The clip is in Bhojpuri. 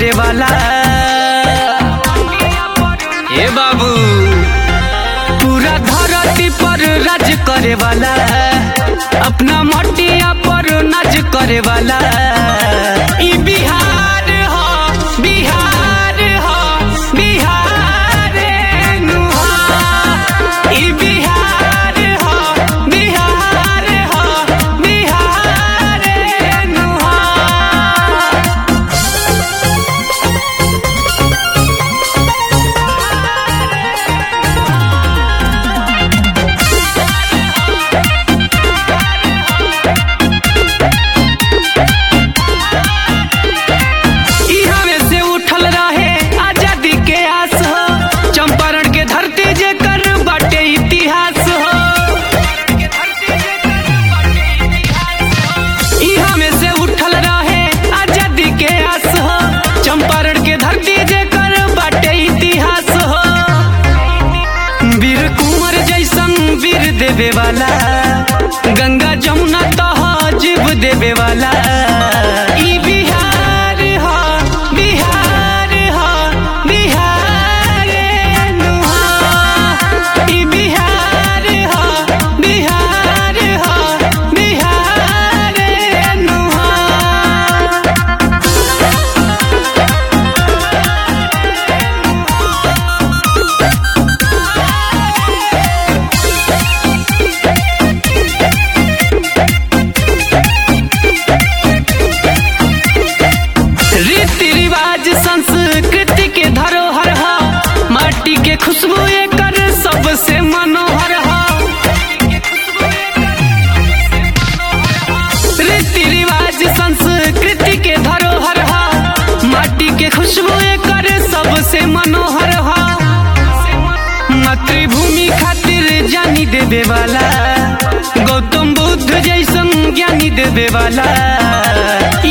करे वाला ए बाबू पूरा धरती पर राज करे वाला अपना मटिया पर नाच करे वाला ई बिहार हो बिहार हो बिहार नु हो ई बिहार हो बिहार हो बिहार नु हो इहाँ में से उठल रहे आजादी के आस हो चंपारण के धरती जे कर बाटे इतिहास हो इहाँ में से उठल रहे आजादी के आस हो चंपारण के धरती जे कर बाटे इतिहास हो वीर कुंवर जैसन वीर देवे वाला गंगा जमुना तहजीब देवे वाला ई बिहार हो बिहार हो बिहार नु हो ई बिहार हो बिहार हो बिहार नु हो रीति रिवाज संस्कृति के धरोहर ह माटी के खुशबू एकर सबसे मनोहर ह रीति रिवाज संस्कृति के धरोहर ह माटी के खुशबू एकर सबसे मनोहर ह मातृभूमि खातिर जानी देवे वाला गौतम बुद्ध जैसन ज्ञानी देवे वाला